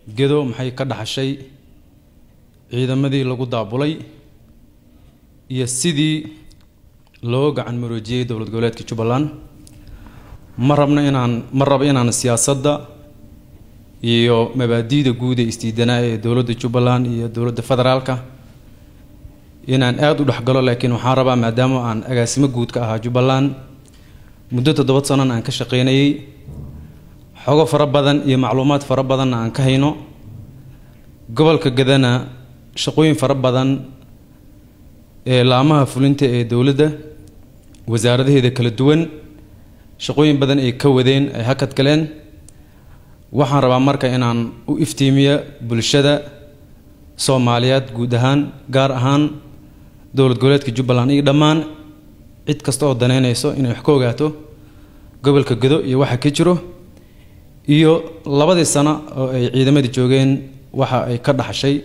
gedo maxay ka dhaxashay ciidamadii lagu daabulay iyo sidii loo gacan maroojiyey dowlad goboleedka jubbaland ma rabno inaan ma rabo inaan siyaasadda iyo mabaadi'da guud ee isdiidanaa ee dowladda jubbaland iyo dowladda federaalka inaan aada u dhexgalo laakiin waxaan rabaa maadaama aan agaasimo guud ka ahaa jubbaland muddo toddoba sanana aan ka shaqaynayay xogo fara badan iyo macluumaad fara badanna aan ka hayno gobolka gadana shaqooyin fara badan ee laamaha fulinta ee dowladda wasaaradaheeda kala duwan shaqooyin badan ay ka wadeen ay hakad galeen waxaan rabaa marka inaan u iftiimiyo bulshada soomaaliyeed guud ahaan gaar ahaan dowlad goboleedka jubbaland iyo dhammaan cid kasta oo daneynayso inay wax ka ogaato gobolka gado iyo waxa ka jiro iyo labadii sano oo ay ciidamadii joogeen waxa ay ka dhaxashay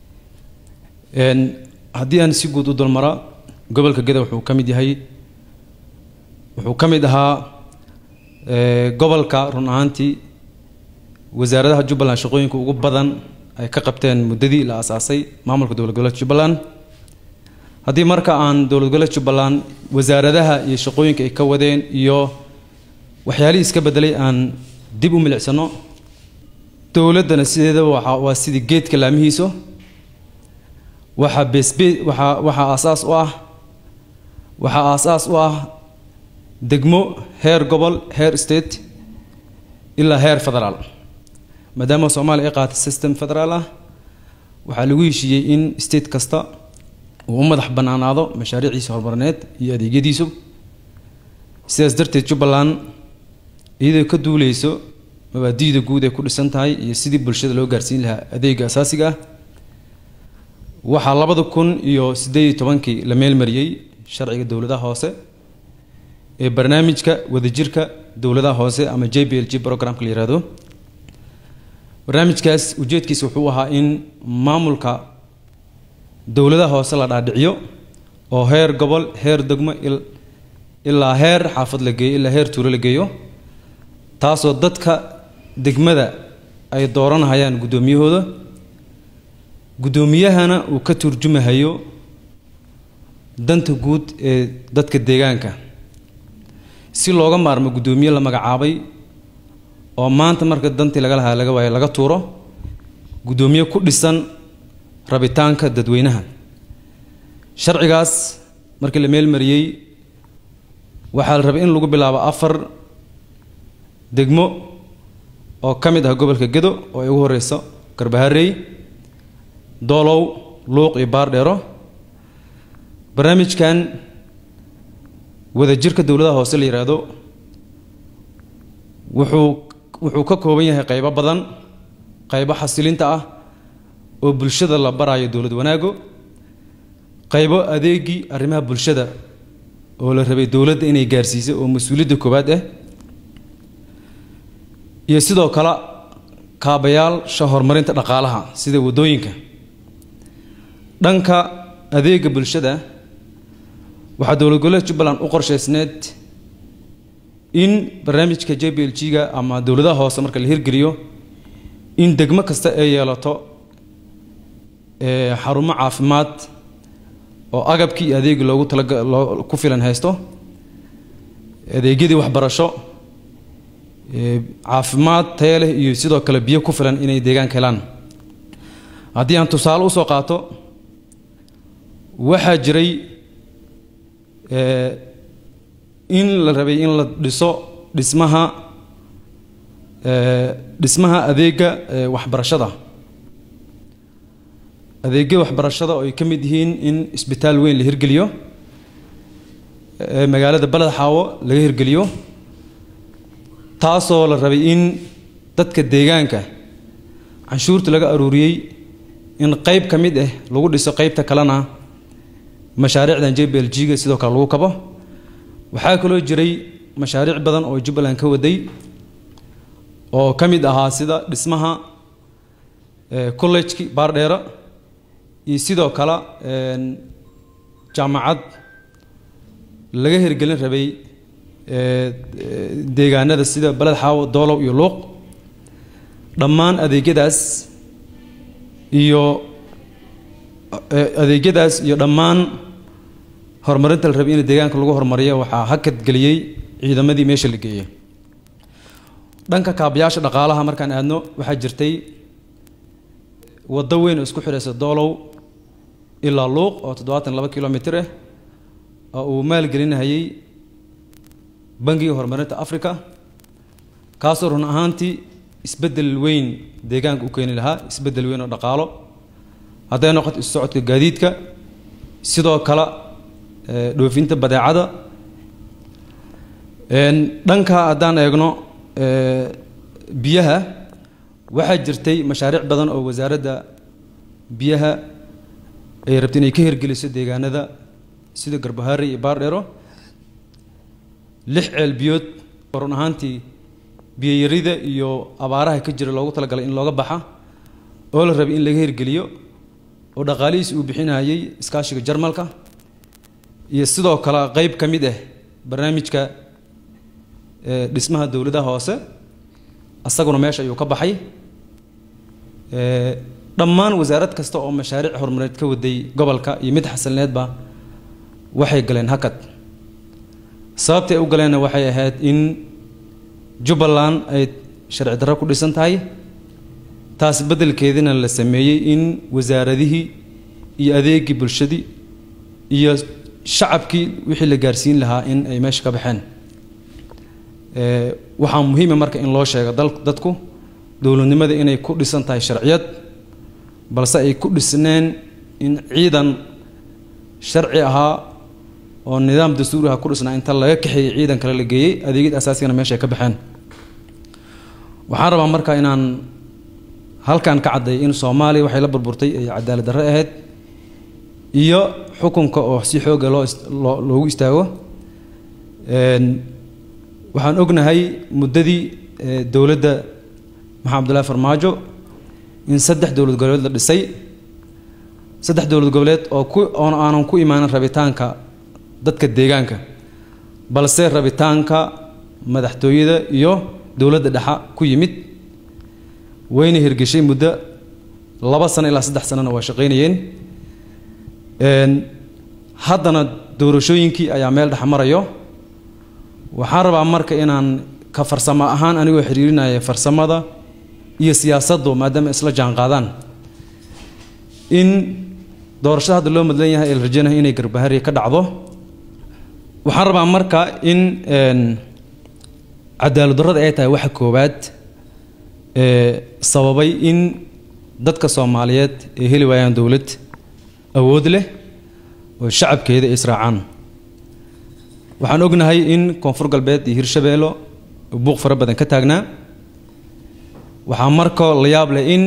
haddii aan si guud u dulmara gobolka gado wuxuu ka mid yahay wuxuu ka mid ahaa gobolka run ahaantii wasaaradaha jubbaland shaqooyinka ugu badan ay ka qabteen muddadii la asaasay maamulka dowlad goboleedka jubbaland haddii marka aan dowlad goboleedka jubbaland wasaaradaha iyo shaqooyinka ay ka wadeen iyo waxyaalihii iska bedelay aan dib u milicsano dowladdana sideedaba waa waa sidii geedka laamihiiso waxaa beesbe waxaa waxaa aasaas u ah waxaa aasaas u ah degmo heer gobol heer state ilaa heer federaal maadaama soomaaliya ay qaatay system federaal ah waxaa lagu heshiiyey in state kasta uu u madax bannaanaado mashaariiciisa horumarineed iyo adeegyadiisu sidaas darteed jubbaland iyadoo ka duuleyso mabaadi'da guud ay ku dhisan tahay iyo sidii bulshada loo gaarsiin lahaa adeega asaasiga ah waxaa labada kun iyo siddeed iyo tobankii la meelmariyey sharciga dowladaha hoose ee barnaamijka wadajirka dowladaha hoose ama j b l g programka la yihahdo barnaamijkaas ujeedkiisa wuxuu ahaa in maamulka dowladaha hoose la dhaadhiciyo oo heer gobol heer degmo ilaa heer xaafad la geeyo ilaa heer tuulo la geeyo taasoo dadka degmada ay dooranahayaan guddoomiyahooda guddoomiyahana uu ka turjumahayo danta guud ee dadka deegaanka si looga maarmo guddoomiye la magacaabay oo maanta marka dantii laga lahaa laga waayo laga tuuro guddoomiye ku dhisan rabitaanka dadweynaha sharcigaas markii la meelmariyey waxaa la rabay in lagu bilaabo afar degmo oo ka mid ah gobolka gedo oo ay ugu horeyso garbaharey doolow luuq iyo baardheero barnaamijkan wadajirka dowladaha hoose la yidhaahdo wuxuu wuxuu ka kooban yahay qaybo badan qaybo xasilinta ah oo bulshada la barayo dowlad wanaago qaybo adeegii arrimaha bulshada oo la rabay dowladda inay gaarsiiso oo mas-uuliyadda koowaad ah iyo sidoo kale kaabayaasha horumarinta dhaqaalaha sida waddooyinka dhanka adeega bulshada waxaa dowlad goboleedka jubbaland u qorshaysneed in barnaamijka j b l g-ga ama dowladaha hoose marka la hirgeliyo in degmo kasta ay yeelato xarumo caafimaad oo agabkii iyo adeegii loogu talaga loo ku filan haysto adeegyadii waxbarasho caafimaad taya leh iyo sidoo kale biyo ku filan inay deegaanka helaan haddii aan tusaale usoo qaato waxaa jiray in la rabay in la dhiso dhismaha dhismaha adeega waxbarashada adeegyada waxbarashada oo ay ka mid yihiin in isbitaal weyn la hirgeliyo magaalada baled xaawo laga hirgeliyo taasoo la rabay in dadka deegaanka canshuurta laga aruuriyey in qeyb ka mid ah lagu dhiso qeybta kalena mashaariicdan j b l g-ga sidoo kale lagu kabo waxaa kaloo jiray mashaariic badan oo jubbaland ka waday oo ka mid ahaa sida dhismaha collejki baardheero iyo sidoo kale jaamacad laga hirgelin rabay deegaanada sida baled xaawo doolow iyo luuq dhammaan adeegyadaas iyo adeegyadaas iyo dhammaan horumarinta la rabay in deegaanka lagu horumariyo waxaa hakad geliyey ciidamadii meesha la geeyey dhanka kaabayaasha dhaqaalaha markaan aadno waxaa jirtay waddo weyn oo isku xidhaysa doolow ilaa luuq oo toddobaatan laba kilomitr ah oo uu maalgelinahayey bangiga horumarinta africa kaasoo run ahaantii isbeddel weyn deegaanka u keeni lahaa isbeddel weyn oo dhaqaalo hadday noqoto isu socodka gaadiidka sidoo kale dhoofinta badeecada dhanka haddaan eegno biyaha waxaa jirtay mashaariic badan oo wasaaradda biyaha ay rabta inay ka hirgeliso deegaanada sida garbahaari iyo baardheero lix ceel biyood oo run ahaantii biyoyarida iyo abaaraha ka jira loogu talagalay in looga baxa oo la rabay in laga hirgeliyo oo dhaqaalihiis uu bixinayay iskaashiga jarmalka iyo sidoo kale qeyb ka mid ah barnaamijka dhismaha dowladaha hoose asaguna meesha ayuu ka baxay dhammaan wasaarad kasta oo mashaariic horumareed ka waday gobolka iyo mid xasilneedba waxay galeen hakad sababtay u galeenna waxay ahayd in jubbaland ay sharci darro ku dhisan tahay taas beddelkeedina la sameeyey in wasaaradihii iyo adeegii bulshadii iyo shacabkii wixii la gaarsiin lahaa in ay meesha ka baxeen waxaa muhiima marka in loo sheego dadku dowladnimada inay ku dhisan tahay sharciyad balse ay ku dhisneen in ciidan sharci ahaa oo nidaam dastuuri aha ku dhisnaa inta laga kaxeeyey ciidan kale la geeyey adeegyada asaasigana meesha ay ka baxeen waxaan rabaa marka inaan halkan ka cadday in soomaaliya waxay la burburtay ay cadaalad darre ahayd iyo xukunka oo si xooga loo loogu istaago waxaan ognahay muddadii dowladda maxamed abdullahi farmaajo in saddex dowlad goboleed la dhisay saddex dowlad goboleed oo ku oon aanan ku imaanin rabitaanka dadka deegaanka balse rabitaanka madaxtooyada iyo dowladda dhexa ku yimid wayna hirgeshay muddo laba sano ilaa saddex sanona waa shaqaynayeen haddana doorashooyinkii ayaa meel dhex marayo waxaan rabaa marka inaan ka farsamo ahaan anigoo xiriirinaya farsamada iyo siyaasaddu maadaama isla jaan qaadaan in doorashada hadda loo madlan yahay ee la rajeynayo inay garbahari ka dhacdo waxaan rabaa marka in cadaalad darrada ay tahay waxa koowaad ee sababay in dadka soomaaliyeed ay heli waayaan dowlad awood leh oo shacabkeeda ay israacaan waxaan ognahay in koonfur galbeed iyo hirshabeello buuq fara badan ka taagnaa waxaa markoo la yaab leh in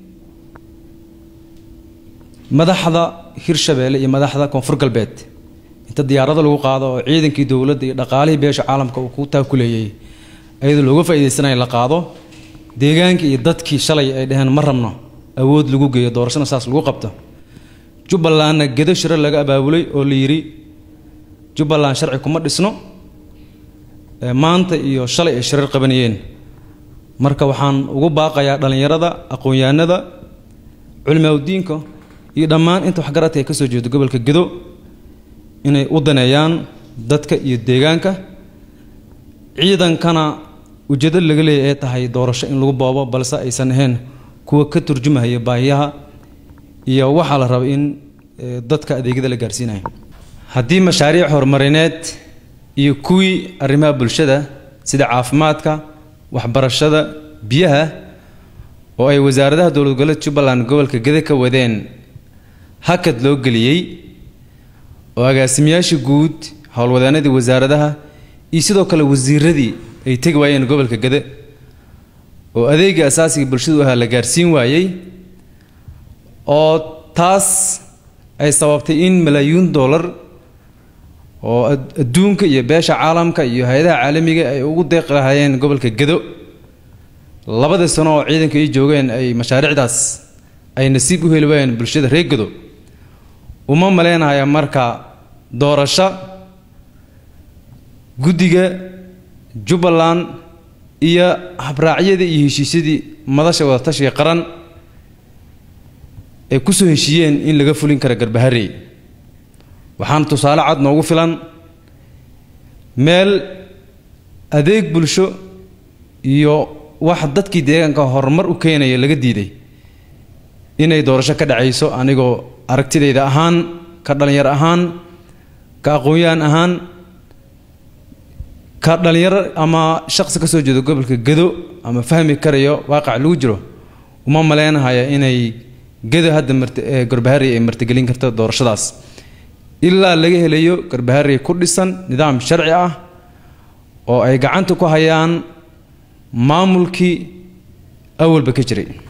madaxda hirshabeelle iyo madaxda koonfur galbeed inta diyaarado lagu qaado oo ciidankii dowladda iyo dhaqaalihii beesha caalamka uu ku taakuleeyey ayadoo looga faa'iidaysanaya la qaado deegaankii iyo dadkii shalay ay dhaheen ma rabno awood lagu geeyo doorashana saas lagu qabto jubbalandna gedo shiro laga abaabulay oo la yidhi jubbaland sharci kuma dhisno maanta iyo shalay ay shirar qabanayeen marka waxaan ugu baaqayaa dhallinyarada aqoon-yahanada culimaaudiinka iyo dhammaan inta waxgaradka ay ka soo jeedo gobolka gedo inay u daneeyaan dadka iyo deegaanka ciidankana ujeedo laga leeya ee tahay doorasho in lagu boobo balse aysan ahayn kuwa ka turjumahaya baahiyaha iyo waxaa la raba in dadka adeegyada la gaarsiinayo haddii mashaariic horumarineed iyo kuwii arrimaha bulshada sida caafimaadka waxbarashada biyaha oo ay wasaaradaha dowlad goboleed jubbaland gobolka gede ka wadeen hakad loo geliyey oo agaasimayaashii guud howlwadeenadii wasaaradaha iyo sidoo kale wasiiradii ay tegi waayeen gobolka gede oo adeegii asaasiga bulshadu ahaa la gaarsiin waayey oo taas ay sababtay in malaayiin dollar oo adduunka iyo beesha caalamka iyo hay-adaha caalamiga ay ugu deeqi lahaayeen gobolka gedo labadii sano oo ciidanka ay joogeen ay mashaariicdaas ay nasiib u heli waayeen bulshada reer gedo uma maleynaya marka doorasho guddiga jubbaland iyo habraacyadii iyo heshiisyadii madasha wadatashiga qaran ay ku soo heshiiyeen in laga fulin kara garbaharey waxaana tusaale cad noogu filan meel adeeg bulsho iyo wax dadkii deegaanka horumar u keenaya laga diiday inay doorasho ka dhacayso anigoo aragtidayda ahaan ka dhallinyar ahaan ka aqoon-yahan ahaan ka dhallinyaro ama shaqsi ka soo jeedo gobolka gedo ama fahmi karayo waaqac lagu jiro uma maleynahaya inay gedo hadda mart garbaharey ay martigelin karto doorashadaas ilaa laga helayo garbaharey ku dhisan nidaam sharci ah oo ay gacanta ku hayaan maamulkii awalba ka jiray